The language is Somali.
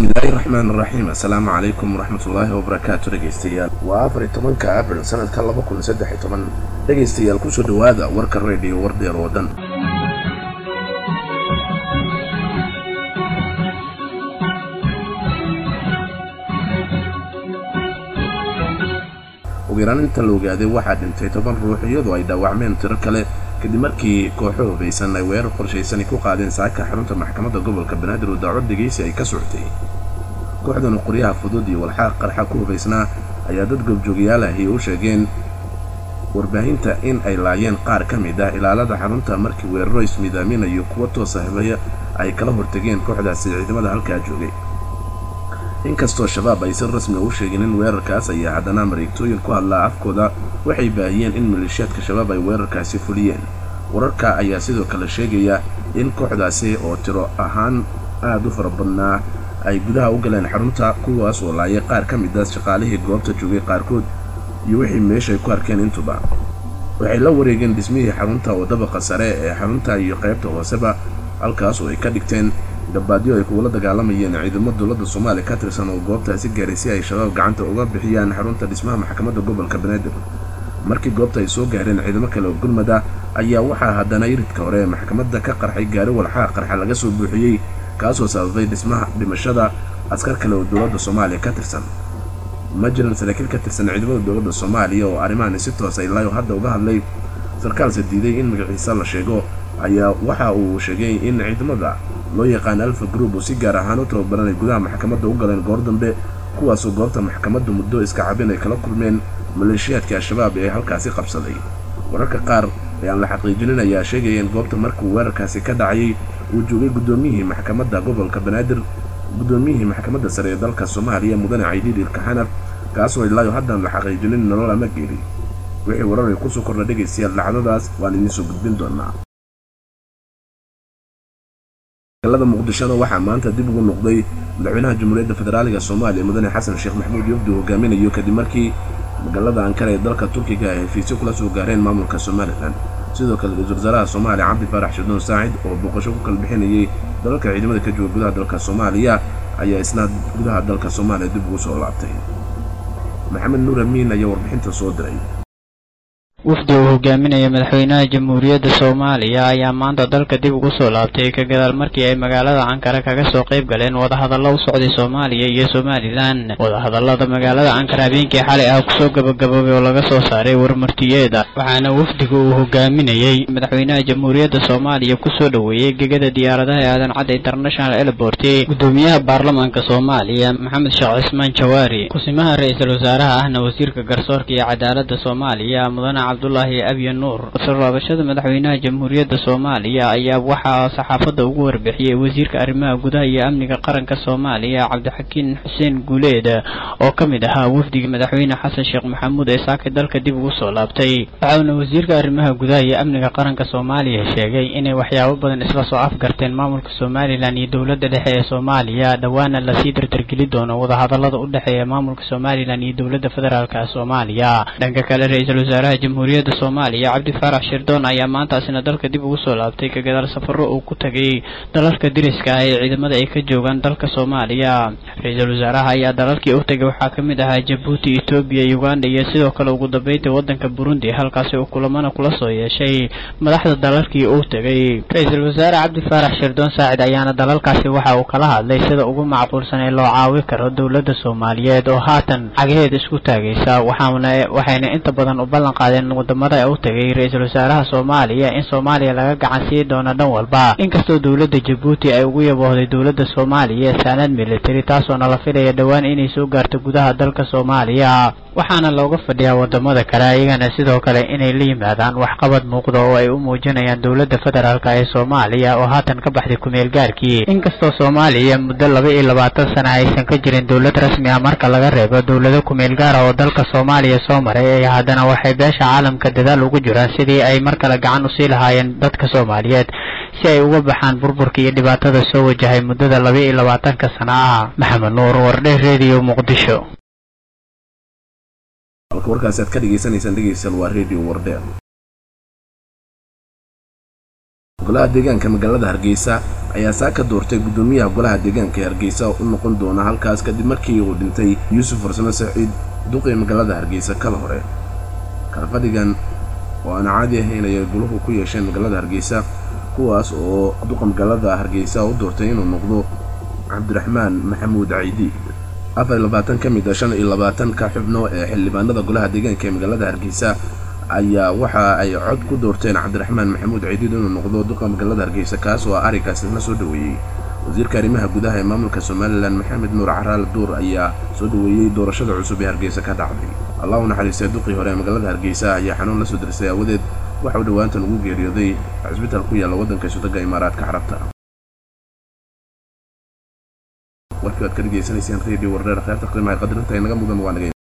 bismillaahi raxmaan raxiim assalaamu calaykum waraxmatullaahi wabarakaatu dhegaystayaal waa afar iyo tobanka abril sanadka laba kun saddex iyo toban dhegaystayaal kusoo dhowaada warka reediyo wardeer oo dhan ugu yaraan inta la ogaaday waxaa dhintay toban ruux iyadoo ay dhaawacmeen tiro kale kadib markii kooxo hubaysan ay weerar qorshaysani ku qaadeen saaka xarunta maxkamadda gobolka banaadir oo dacwad dhegaysi ay ka socotay kooxdan qoryaha fudud iyo walxaaq qarxa ku hubaysnaa ayaa dad goobjoogayaal ahi u sheegeen warbaahinta in ay laayeen qaar ka mid ah ilaalada xarunta markii weeraro ismiidaaminayo kuwa toosa habaya ay kala hortegeen kooxdaasi ciidamada halkaa joogay inkastoo shabaab ay si rasmi u sheegeen in weerarkaas ayaa haddana mareegtooyin ku hadlaa afkooda waxay baahiyeen in maleeshiyaadka shabaab ay weerarkaasi fuliyeen wararka ayaa sidoo kale sheegaya in kooxdaasi oo tiro ahaan aad u fara badnaa ay gudaha u galeen xarunta kuwaas oo laayay qaar ka mid a shaqaalihii goobta joogay qaarkood iyo wixii meeshay ku arkeen intuba waxay la wareegeen dhismihii xarunta oo dabaqa sare ee xarunta iyo qaybta hooseba halkaas oo ay ka dhigteen gabaadyo ay kugula dagaalamayeen ciidamo dowladda soomaaliya ka tirsan oo goobtaasi gaaray si ay shabaab gacanta uga bixiyaan xarunta dhismaha maxkamadda gobolka banaadir markii goobta ay soo gaareen ciidamo kale oo gurmada ayaa waxaa haddana iridka hore ee maxkamadda ka qarxay gaari walxaha qarxa laga soo buuxiyey kaasoo sababay dhismaha dhimashada askar kale oo dowladda soomaaliya ka tirsan ma jiran saraakiil ka tirsan ciidamada dowladda soomaaliya oo arrimahan si toosa ilaayo hadda uga hadlay sarkaalse diiday in magaciisa la sheego ayaa waxa uu sheegay in ciidamada loo yaqaan alfa group oo si gaar ahaan u tababaranay gudaha maxkamadda u galeen goor dambe kuwaasoo goobta maxkamadda muddo iska cabin ay kala kulmeen maleeshiyaadka al-shabaab ee halkaasi qabsaday wararka qaar ayaan la xaqiijinin ayaa sheegaya in goobta markuu weerarkaasi ka dhacayay uu joogay guddoomiyihii maxkamadda gobolka banaadir guddoomiyihii maxkamadda sare ee dalka soomaaliya mudane caydiid ilkaxanaf kaasoo ilaayo haddaan la xaqiijinin nolol ama geeli wixii warar ay kusoo kordha dhegaystayaal dhacdadaas waan idiin soo gudbin doonaa magaalada muqdishona waxaa maanta dib ugu noqday madaxweynaha jamhuuriyadda federaaliga soomaaliya mudane xasan sheekh maxamuud yofdi hogaaminayo kadib markii magaalada ankara ee dalka turkiga ay heshiisyo kula soo gaareen maamulka somalilan sidoo kale ra-iisul wasaaraha soomaaliya cabdi faarax shadoon saacid oo booqasho ku kala bixinayay dalalka ciidamada ka jooga gudaha dalka soomaaliya ayaa isna gudaha dalka soomaaliya dib ugu soo laabtay maxamed nuur amiin ayaa warbixinta soo diray wafdi uu hogaaminaya madaxweynaha jamhuuriyadda soomaaliya ayaa maanta dalka dib ugu soo laabtay ka gadaal markii ay magaalada ankara kaga soo qayb galeen wadahadallo u socday soomaaliya iyo somalilan wadahadallada magaalada ankara habeenkii xalay ah kusoo gabagaboobay oo laga soo saaray warmartiyeeda waxaana wafdiga uu hogaaminayey madaxweynaha jamhuuriyadda soomaaliya kusoo dhoweeyey gegada diyaaradaha ee aadan cadda international airport gudoomiyaha baarlamaanka soomaaliya maxamed sheekh cismaan jawaari kusimaha ra-iisul wasaaraha ahna wasiirka garsoorka iyo cadaaladda soomaaliya mudane cabdulaahi abya nuur soo laabashada madaxweynaha jamhuuriyadda soomaaliya ayaa waxaa saxaafadda ugu warbixiyey wasiirka arrimaha gudaha iyo amniga qaranka soomaaliya cabdixakiin xuseen guuleed oo ka mid ahaa wafdiga madaxweyne xasan sheekh maxamuud ee saakay dalka dib ugu soo laabtay waxauna wasiirka arrimaha gudaha iyo amniga qaranka soomaaliya sheegay inay waxyaabo badan isla soo afgarteen maamulka somalilan iyo dowladda dhexe ee soomaaliya dhowaana lasii dardargeli doono wadahadallada u dhexeeya maamulka somalilan iyo dowladda federaalk soomaaliya dhanka kale ra-iisul wasaaraha jamhuuriyadda soomaaliya cabdi faarax shirdoon ayaa maantaasina dalka dib ugu soo laabtay ka gadaal safaro uu ku tagay dalalka diriska ah ee ciidamada ay ka joogaan dalka soomaaliya ra-iisul wasaaraha ayaa dalalkii u tagay waxaa ka mid ahaa jabuuti etoobiya uganda iyo sidoo kale ugu dambeynta waddanka burundi halkaasi uu kulamana kula soo yeeshay madaxda dalalkii uu tegay ra-iisul wasaare cabdi faarax shirdoon saacid ayaana dalalkaasi waxa uu kala hadlay sida ugu macquulsan ee loo caawi karo dowladda soomaaliyeed oo haatan cagaheed isku taagaysa waxaana waxayna inta badan u ballan qaadeen wadamada u tagay ra-iisul wasaaraha soomaaliya in soomaaliya laga gacan sii doono dhan walba inkastoo dowladda jabuuti ay ugu yaboohday dowladda soomaaliya saanad military taasoona la filaya dhowaan inay soo gaarto gudaha dalka soomaaliya waxaana looga fadhiyaa wadamada kale ayagana sidoo kale inay la yimaadaan waxqabad muuqda oo ay u muujinayaan dowladda federaalk ee soomaaliya oo haatan ka baxday kumeel gaarkii inkastoo soomaaliya muddo laba iyo labaatan sana aysan ka jirin dowlad rasmi ah marka laga reebo dowlado kumeel gaara oo dalka soomaaliya soo maray ee haddana waxay beesha caalamka dadaal ugu jiraan sidii ay mar kale gacan usii lahaayeen dadka soomaaliyeed si ay uga baxaan burburka iyo dhibaatada soo wajahay muddada laba iyo labaatanka sana ah maxamed nuur wardhe redio muqdisho halka warkaasi aad ka dhegaysanaysaan dhegaystayaal waa redio wardheer golaha deegaanka magaalada hargeysa ayaa saa ka doortay guddoomiyaha golaha deegaanka ee hargeysa u noqon doona halkaas kadib markii uu dhintay yuusuf farsamo saciid duqii magaalada hargeysa kala hore kalfadhigan oo aan caadi ahayn ayay goluhu ku yeesheen magaalada hargeysa kuwaas oo duqa magaalada hargeysa u doortay inuu noqdo cabdiraxmaan maxamuud caydiid afar iyo labaatan ka mid a shan iyo labaatanka xubno ee xildhibaanada golaha deegaanka ee magaalada hargeysa ayaa waxa ay cod ku doorteen cabdiraxmaan maxamuud caydiid inuu noqdo duqa magaalada hargeysa kaas oo arrinkaasi la soo dhoweeyey wasiirka arrimaha gudaha ee maamulka somalilan maxamed nuur caraal duur ayaa soo dhoweeyey doorashada cusub ee hargeysa ka dhacday allah u naxariistay duqii hore ee magaalada hargeysa ayaa xanuun la soo dirsay aawadeed waxa uu dhowaantan ugu geeriyooday cisbitaal ku yaalla waddanka isudaga imaaraadka carabta warkii waad ka dhegaysanayseen radio wardheer kheerta qiimaha qadarinta inaga mudan waa naga